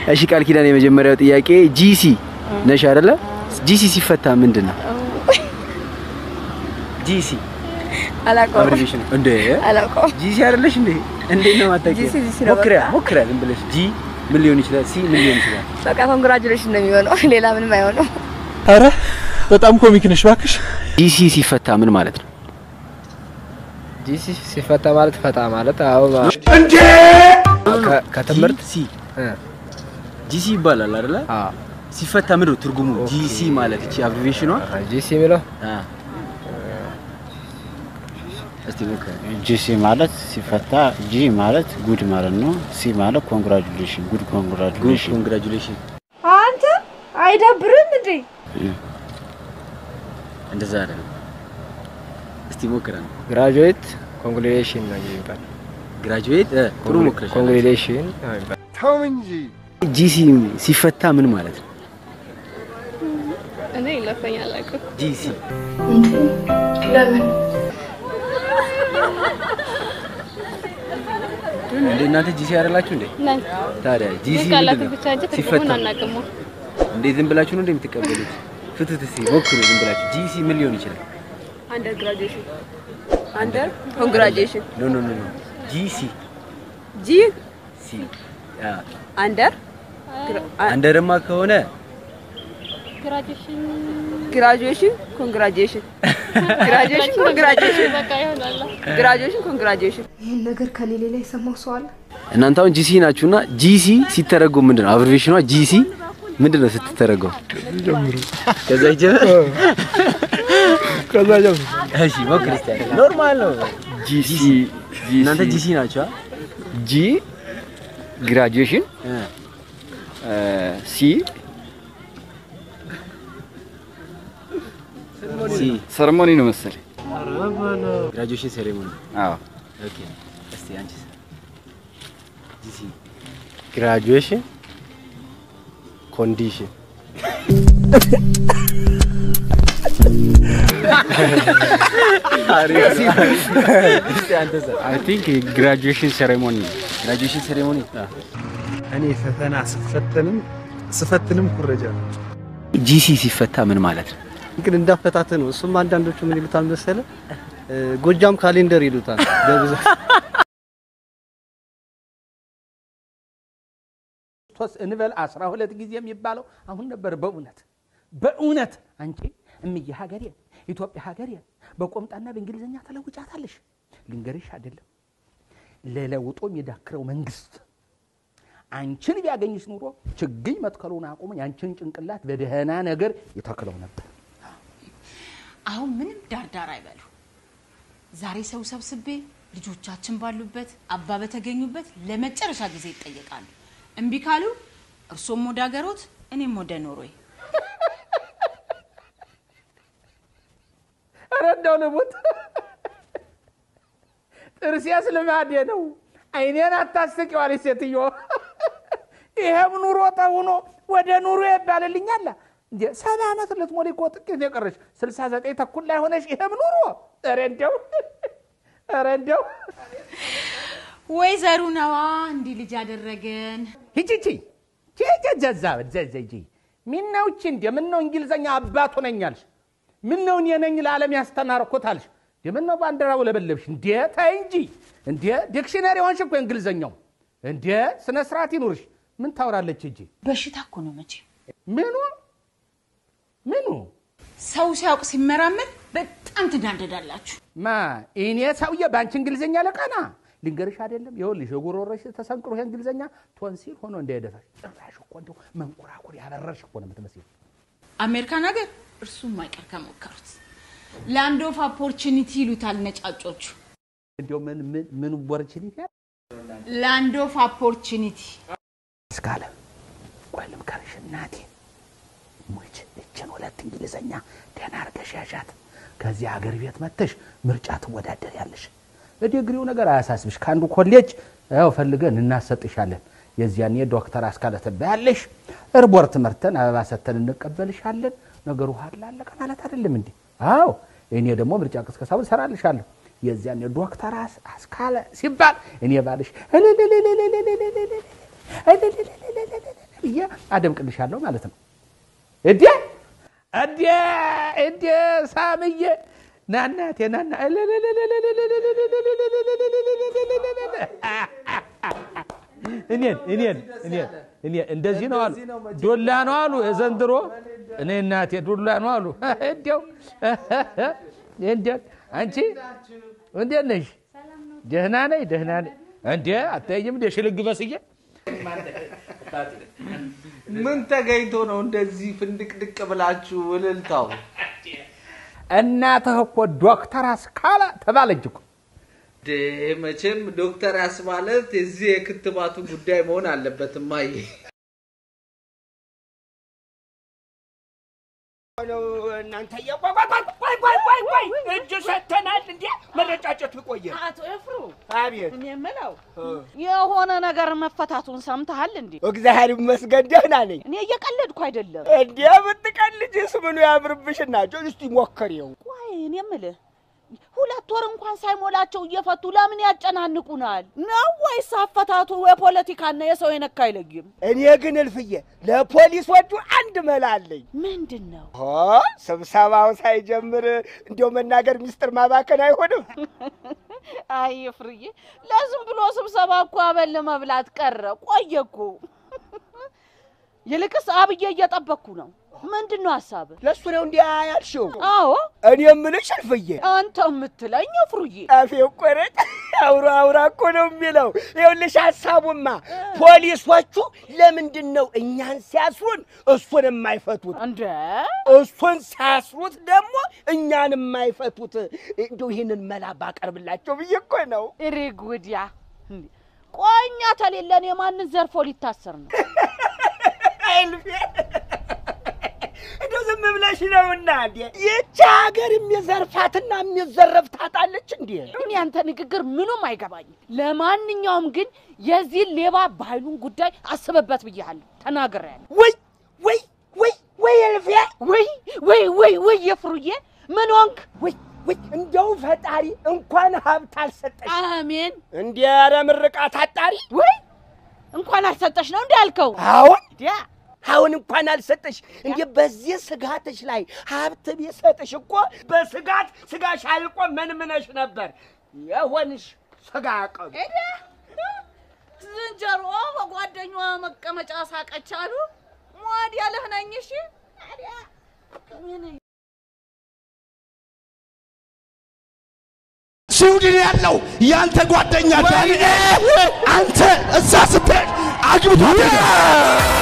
እሺ ቃል ኪዳን፣ የመጀመሪያው ጥያቄ ጂሲ ነሽ አይደለ? ጂሲ ሲፈታ ምንድን ነው? ጂሲ አላውቀውም አብሪቬሽን እንዴ? አላውቀውም። ጂሲ አይደለሽ እንዴ? እንዴት ነው ማታውቂው? ጂሲ ጂሲ ነው ሞክሪያ በቃ። ሞክሪያ ዝም ብለሽ ጂ ምን ሊሆን ይችላል? ሲ ምን ሊሆን ይችላል? በቃ ኮንግራጁሌሽን ነው የሚሆነው፣ ሌላ ምንም አይሆነው። አረ በጣም ኮሚክ ነሽ እባክሽ። ጂሲ ሲፈታ ምን ማለት ነው? ጂሲ ሲፈታ ማለት ፈታ ማለት አዎ ከ- ከትምህርት ሲ እ፣ ጂሲ ይባላል አይደለ? አዎ ሲፈታ ምንድን ነው ትርጉሙ? ጂሲ ማለት እቺ አብሪቬሽኗ ጂሲ የሚለው አ እስቲ ሞክሪ። ጂሲ ማለት ሲፈታ ጂ ማለት ጉድ ማለት ነው። ሲ ማለት ኮንግራጁሌሽን ጉድ ጉድ ኮንግራጁሌሽን። ኮንግራጁሌሽን አንተ አይደብርም እንዴ? እንደዛ አይደለም። እስቲ ሞክረን ግራጁዌት ኮንግሬሽን ነው የሚባል ግራጁዌት ጥሩ ሞክረሽ ኮንግሬሽን ነው የሚባል ጂሲ ሲፈታ ምን ማለት ነው? እኔ ይለፈኛል አላውቅም። ጂሲ ለምን እንደ እናንተ ጂሲ አይደላችሁ እንዴ? ነን ታዲያ ጂሲ ቃላቱ ምንድን ነው? ብቻ እንጂ ሲፈታ ትርጉሙን አናውቅም። እንዴት ዝም ብላችሁ ነው እንደምትቀበሉት? ፍቱት እስቲ ሞክሩ ዝም ብላችሁ። ጂሲ ምን ሊሆን ይችላል? አንደር ግራጁዌሽን አንደር ኮንግራጁዌሽን ኖ ኖ ኖ ኖ ጂሲ ጂ ሲ ያ አንደር አንደርማ ከሆነ ግራጁዌሽን ግራጁዌሽን ኮንግራጁዌሽን ግራጁዌሽን ኮንግራጁዌሽን በቃ ይሆናል። ግራጁዌሽን ኮንግራጁዌሽን ይህን ነገር ከሌሌ ላይ የሰማው ሰው አለ? እናንተ አሁን ጂሲ ናችሁና ጂሲ ሲተረጎም ምንድን ነው? አብሪቬሽኗ ጂሲ ምንድን ነው ስትተረጎም? ከዛ ይጀምር ከዛ ጀምሮ እሺ ሞክር እስቲ አንተ። ኖርማል ነው። ጂሲ እናንተ ጂሲ ናችሁ? ጂ ግራጁዌሽን እ ሲ ሲ ሰርሞኒ ነው መሰለኝ። ግራጁዌሽን ሴሬሞኒ። አዎ ኦኬ እስቲ አንቺስ? ጂሲ ግራጁዌሽን ኮንዲሽን እስቲ አንተስ? አይ ቲንክ ግራጁዌሽን ሴሬሞኒ ነው። ግራጁዌሽን ሴሬሞኒ እኔ ፈተና ስፈተንም ስፈትንም ኩረጃ ነው። ጂሲ ሲፈታ ምን ማለት ነው? ግን እንዳፈታት ነው። እሱም አንዳንዶቹ ምን ይሉታል መሰለ እ፣ ጎጃም ካሌንደር ይሉታል በብዛት ሶስት እንበል አስራ ሁለት ጊዜ የሚባለው አሁን ነበር። በእውነት በእውነት አንቺ እምዬ ሀገሬን ኢትዮጵያ ሀገሬን በቆምጣና በእንግሊዝኛ ተለውጫታለሽ። ልንገርሽ አይደለም ለለውጦ የሚዳክረው መንግስት አንቺን ቢያገኝሽ ኑሮ ችግኝ መትከሉን አቁሞ ያንቺን ጭንቅላት በደህና ነገር ይተክለው ነበር። አሁን ምንም ዳርዳር አይበሉ። ዛሬ ሰው ሰብስቤ ልጆቻችን ባሉበት አባ በተገኙበት ለመጨረሻ ጊዜ ይጠየቃሉ። እምቢ ካሉ እርሶም ወደ ሀገሮት እኔም ወደ ኖርዌይ። ኧረ እንደው ልሙት፣ ጥርሴስ ልማዴ ነው። አይኔን አታስቂዋለች ሴትዮ። ይሄም ኑሮ ተውኖ ወደ ኑሮ ይባልልኛል። እንዴ ሰባ ዓመት ልትሞሪ እኮ ጥቂት ነው የቀረሽ። ስልሳ ዘጠኝ ተኩል ላይ ሆነሽ ይሄም ኑሮ ኧረ እንደው ኧረ እንደው ወይዘሩ ነዋ እንዲህ ልጅ ያደረገን። ሂቺቺ ጀዛ ዘዘጂ ምነው እቺ እንደ ምነው እንግሊዘኛ አባቱ ነኝ አልሽ? ምነው እኔ ነኝ ለዓለም ያስተማርኩት አልሽ? እንደ ምነው ባንዲራው ለበለብሽ? እንዴ ተይ እንጂ እንዴ ዲክሽነሪ ሆንሽ እኮ እንግሊዘኛው። እንዴ ስነ ስርዓት ይኑርሽ። ምን ታወራለች እጂ? በሽታ እኮ ነው መቼ ምኑ ምኑ ሰው ሲያውቅ ሲመራመር በጣም ትናደዳላችሁ። ማ እኔ ሰውዬ በአንቺ እንግሊዘኛ ለቀና ልንገርሽ አይደለም ይኸውልሽ የጉሮሮሽ ተሰንቅሮ ይሄ እንግሊዘኛ ቶንሲል ሆኖ እንዳይደፋሽ ጭራሽ እኮ እንደው መንኮራኩር ያበረርሽ እኮ ነው የምትመስለው። አሜሪካን ሀገር እርሱም አይቀር ከሞከሩት ላንድ ኦፍ ኦፖርቹኒቲ ይሉታል ነጫጮቹ። እንዲያው ምን ምን ምን ወርችኒት ያ ላንድ ኦፍ ኦፖርቹኒቲ እስካለ ቆይ ልምከርሽ እናቴ ሙች እችን ሁለት እንግሊዘኛ ደህና አድርገሽ ያዣት። ከዚህ ሀገር ቤት መተሽ ምርጫ ትወዳደር ያለሽ በዲግሪው ነገር አያሳስብሽ። ከአንዱ ኮሌጅ ያው ፈልገን እናሰጥሻለን። የዚያኔ ዶክተር አስካለ ትባያለሽ። እርቦር ትምህርተን አበባ ሰተን እንቀበልሻለን። ነገሩ ሀላ አለቀ ማለት አይደለም እንዴ? አዎ እኔ ደግሞ ምርጫ ቅስቀሳውን እሰራልሻለሁ። የዚያኔ ዶክተር አስ- አስካለ ሲባል እኔ ባልሽ አደምቅልሻለሁ ማለት ነው። እዴ እዴ እዴ ሳምዬ ናናቴ ናና እኔን እኔን እኔን እኔ እንደዚህ ነው አሉ። ዶላ ነው አሉ የዘንድሮ እኔ እናቴ ዶላ ነው አሉ። እንዲያው እንዲያው አንቺ እንዴት ነሽ? ደህና ነኝ ደህና ነኝ። እንዴ አታየኝም እንደ ሽልግ በስዬ ምን ተገኝቶ ነው እንደዚህ ፍንድቅድቅ ብላችሁ እልልታው? እናትህ እኮ ዶክተር አስካለ ተባለች እኮ። ዴ መቼም ዶክተር ያስማለት የዚህ የክትባቱ ጉዳይ መሆን አለበት እማዬ። ነው እናንተ ቆይ ቆይ ቆይ ቆይ እጅ ሰጥተናል እንዴ መረጫጨቱ ቆየ አቶ ኤፍሩ አቤት እኔ የምለው የሆነ ነገር መፈታቱን ሰምተሃል እንዴ? እግዚአብሔር ይመስገን ደህና ነኝ እኔ እየቀለድኩ አይደለም። እንዴ ብትቀልጅስ ምኑ ያምርብሽና እስቲ ሞክሬው ቆይ እኔ የምልህ ሁለት ወር እንኳን ሳይሞላቸው እየፈቱ ለምን ያጨናንቁናል? ነው ወይስ አፈታቱ የፖለቲካና የሰው የነካ አይለይም? እኔ ግን እልፍዬ ለፖሊሶቹ አንድ መላ አለኝ ምንድን ነው? ሆ ስብሰባው ሳይጀምር እንዲያው መናገር ሚስጥር ማባከን አይሆንም አይ ፍርዬ፣ ለዝም ብሎ ስብሰባ እኮ አበል መብላት ቀረ። ቆየ እኮ። ይልቅስ አብዬ እየጠበቅኩ ነው። ምንድን ነው ሀሳብ? ለእሱ ነው እንዲያ ያልሽው? አዎ እኔ የምልሽ እልፍዬ፣ አንተ የምትለኝ ፍሩዬ፣ አፌ ቆረጥ አውራ አውራ እኮ ነው የሚለው። ይኸውልሽ ሀሳቡማ ፖሊሶቹ ለምንድን ነው እኛን ሲያስሩን እሱን የማይፈቱት? እንደ እሱን ሲያስሩት ደግሞ እኛን የማይፈቱት? እንደው ይህንን መላ ባቀርብላቸው ብዬ እኮ ነው። ሪግ ውዲያ ቆይ እኛ ተሌለን የማንን ዘርፎ ሊታሰር ነው? እልፌ እንደው ዝም ብለሽ ነውና እንዴ ይቺ ሀገር የሚዘርፋትና የሚዘረፍ ታጣለች እንዴ? እኔ ያንተ ንግግር ምኑም አይገባኝም። ለማንኛውም ግን የዚህ ሌባ ባህሉን ጉዳይ አስበበት ብያለሁ፣ ተናግሬያለሁ። ወይ ወይ ወይ ወይ እልፌ ወይ ወይ ወይ ወይ የፍሩዬ ምን ሆንክ? ወይ ወይ እንደው ፈጣሪ እንኳን ሀብት አልሰጠሽ። አሜን። እንዲ ኧረ ምርቃት አጣሪ ወይ እንኳን አልሰጠሽ ነው እንዲ ያልከው? አሁን ዲያ አሁን እንኳን አልሰጠሽ። እንዴ በዚህ ስጋትሽ ላይ ሀብት ቢሰጥሽ እኮ በስጋት ስጋሽ አልቆ መንምነሽ ነበር የሆንሽ ስጋ ቀብ ዝንጀሮ በጓደኛዋ መቀመጫ ሳቀች አሉ። ሟድ ያለህ ነኝ። እሺ ታዲያ ምን ስዊድን ያለው ያንተ ጓደኛ ዳንኤል አንተ እዛ ስትሄድ አግብቷት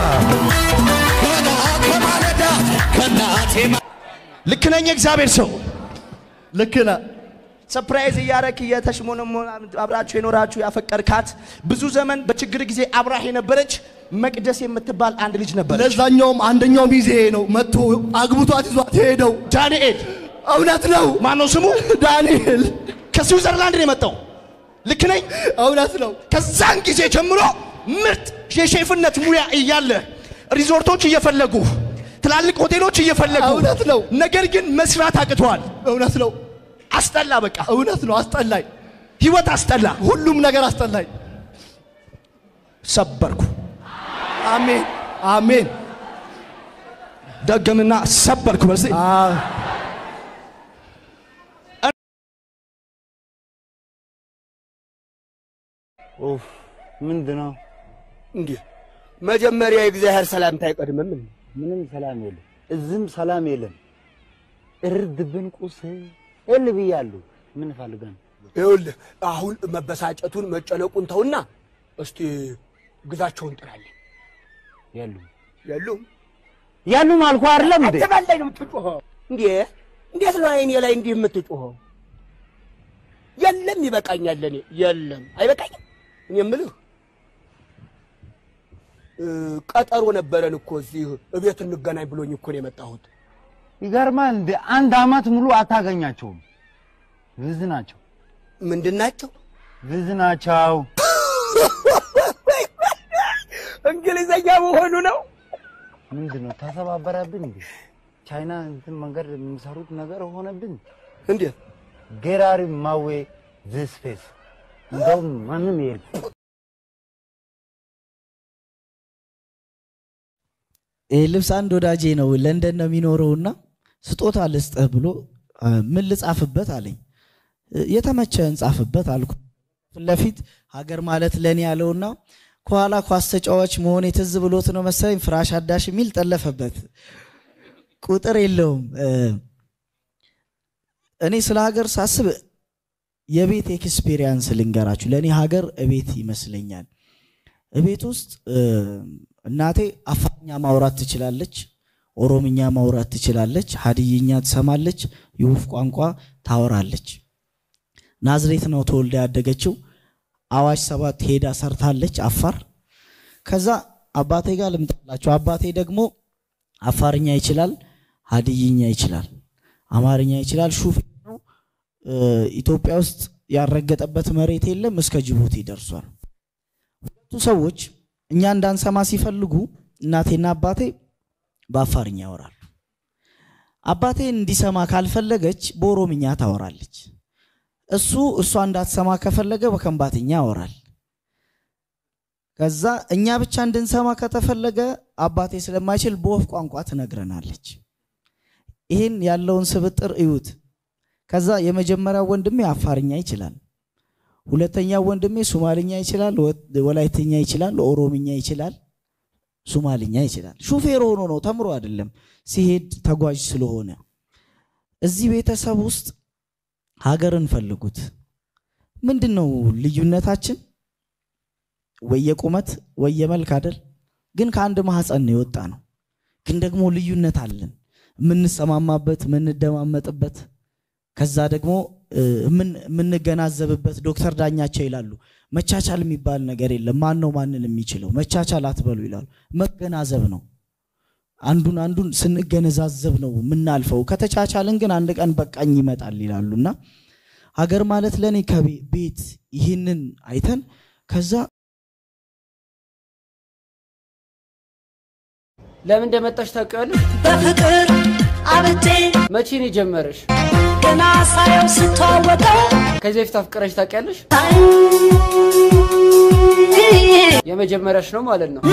ልክ ነኝ እግዚአብሔር ሰው ልክ ነህ። ሰፕራይዝ እያረክ እየተሽሞነሞ አብራችሁ የኖራችሁ ያፈቀርካት ብዙ ዘመን በችግር ጊዜ አብራህ የነበረች መቅደስ የምትባል አንድ ልጅ ነበረች። ለዛኛውም አንደኛው ሚዜ ነው መጥቶ አግብቷት ይዟት የሄደው ዳንኤል እውነት ነው። ማነው ስሙ? ዳንኤል ከስዊዘርላንድ ነው የመጣው። ልክ ነኝ? እውነት ነው። ከዛን ጊዜ ጀምሮ ምርጥ የሼፍነት ሙያ እያለ ሪዞርቶች እየፈለጉ ትላልቅ ሆቴሎች እየፈለጉ እውነት ነው። ነገር ግን መስራት አቅተዋል። እውነት ነው። አስጠላ። በቃ እውነት ነው። አስጠላኝ። ህይወት አስጠላ። ሁሉም ነገር አስጠላኝ። ሰበርኩ። አሜን አሜን። ደገምና ሰበርኩ። በስ ኡፍ ምንድን ነው እንዴ? መጀመሪያ የእግዚአብሔር ሰላምታ አይቀድምም? እንዴ? ምንም ሰላም የለም። እዝም ሰላም የለም። እርድ ብንቁስ እል ብያለሁ። ምን ፈልገን ይኸውልህ አሁን መበሳጨቱን መጨነቁን ተውና እስቲ ግዛቸውን ጥራልኝ። የሉም የሉም ያሉም አልኩ አይደለም እንዴ? አትበላይ ነው የምትጮኸው እንዴ? እንዴት ነው አይኔ ላይ እንዲህ የምትጮኸው? የለም ይበቃኛል። እኔ የለም አይበቃኝም። እኔ የምልህ እ፣ ቀጠሮ ነበረን እኮ እዚህ እቤት እንገናኝ ብሎኝ እኮ ነው የመጣሁት። ይገርማል እንዴ? አንድ አመት ሙሉ አታገኛቸውም። ብዝ ናቸው። ምንድን ናቸው? ብዝ ናቸው። እንግሊዘኛ መሆኑ ነው። ምንድን ነው ተሰባበረብን እንዴ? ቻይና እንትን መንገድ የሚሰሩት ነገር ሆነብን። እንዴት ጌራሪ ማዌ ዚስ እንደውም ማንም የለም። ይህ ልብስ አንድ ወዳጄ ነው ለንደን ነው የሚኖረውና ስጦታ ልስጥህ ብሎ አ፣ ምን ልጻፍበት አለኝ። እ፣ የተመቸህን ጻፍበት አልኩ። ፊት ለፊት ሀገር ማለት ለእኔ ያለውና ከኋላ ኳስ ተጫዋች መሆን የትዝ ብሎት ነው መሰለኝ ፍራሽ አዳሽ የሚል ጠለፈበት። ቁጥር የለውም። እ፣ እኔ ስለ ሀገር ሳስብ የቤት ኤክስፔሪየንስ ልንገራችሁ። ለእኔ ሀገር እቤት ይመስለኛል። እቤት ውስጥ እ፣ እናቴ አፋርኛ ማውራት ትችላለች፣ ኦሮምኛ ማውራት ትችላለች፣ ሀዲይኛ ትሰማለች፣ የወፍ ቋንቋ ታወራለች። ናዝሬት ነው ተወልዳ ያደገችው። አዋሽ ሰባት ሄዳ ሰርታለች አፋር። ከዛ አባቴ ጋር ልምጣላችሁ። አባቴ ደግሞ አፋርኛ ይችላል፣ ሀዲይኛ ይችላል፣ አማርኛ ይችላል። ሹፌር ነው። እ፣ ኢትዮጵያ ውስጥ ያልረገጠበት መሬት የለም። እስከ ጅቡቲ ደርሷል። ሁለቱ ሰዎች እኛ እንዳንሰማ ሲፈልጉ እናቴና አባቴ በአፋርኛ ያወራሉ። አባቴ እንዲሰማ ካልፈለገች በኦሮምኛ ታወራለች። እሱ እሷ እንዳትሰማ ከፈለገ በከንባትኛ ያወራል። ከዛ እኛ ብቻ እንድንሰማ ከተፈለገ አባቴ ስለማይችል በወፍ ቋንቋ ትነግረናለች። ይህን ያለውን ስብጥር እዩት። ከዛ የመጀመሪያው ወንድሜ አፋርኛ ይችላል። ሁለተኛው ወንድሜ ሱማልኛ ይችላል፣ ወ- ወላይትኛ ይችላል፣ ኦሮምኛ ይችላል፣ ሱማልኛ ይችላል። ሹፌር ሆኖ ነው ተምሮ አይደለም፣ ሲሄድ ተጓዥ ስለሆነ። እዚህ ቤተሰብ ውስጥ ሀገርን ፈልጉት። ምንድን ነው ልዩነታችን? ወይ የቁመት ወይ የመልክ አይደል? ግን ከአንድ ማህፀን ነው የወጣ ነው። ግን ደግሞ ልዩነት አለን፣ የምንሰማማበት፣ የምንደማመጥበት ከዛ ደግሞ እ፣ የምን- የምንገናዘብበት ዶክተር ዳኛቸው ይላሉ መቻቻል የሚባል ነገር የለም። ማን ነው ማንን የሚችለው? መቻቻል አትበሉ ይላሉ። መገናዘብ ነው። አንዱን አንዱን ስንገነዛዘብ ነው የምናልፈው። ከተቻቻልን ግን አንድ ቀን በቃኝ ይመጣል ይላሉ እና ሀገር ማለት ለእኔ ከቤት ይህንን አይተን ከዛ ለምን እንደመጣሽ ታውቂዋለሽ? በፍቅር አብጬ መቼ ነው የጀመረሽ? ገና ሳየው ስተዋወቀው ከዚህ በፊት አፍቅረሽ ታውቂያለሽ? የመጀመሪያሽ ነው ማለት ነው።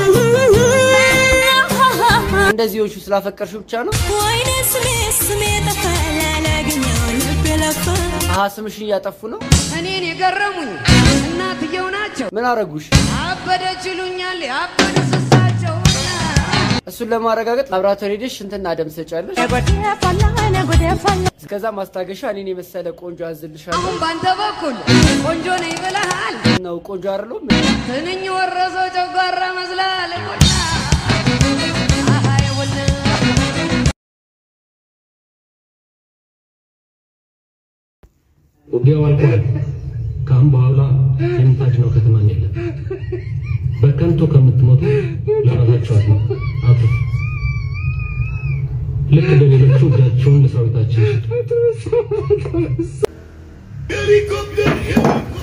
እንደዚህ ሆንሽ ስላፈቀርሽው ብቻ ነው? ወይኔ ስሜ ስሜ ጠፋ ላላገኘው ልቤ ለፋ አሀ ስምሽን እያጠፉ ነው። እኔን የገረሙኝ እናትየው ናቸው። ምን አረጉሽ? አበደች ይሉኛል ያበዱ ስሳቸው እሱን ለማረጋገጥ ላብራቶሪ ሄደሽ ሽንትና ደም ትሰጫለሽ። እስከዛ ማስታገሻ እኔን የመሰለ ቆንጆ አዝልሻለሁ። አሁን ባንተ በኩል ቆንጆ ነኝ ብለሃል። ነው ቆንጆ አይደለሁም? ትንኝ ወረሰው ጨጓራ መስላል። አሃ ይውል ውጊያው አልቋል። ከአሁን በኋላ የምታድነው ከተማም የለም። በከንቱ ከምትሞቱ ለራሳችሁ አድኑ አትርፉ። ልክ እንደ ሌሎቹ እጃቸውን ለሰራዊታችን ስጡ። ሄሊኮፕተር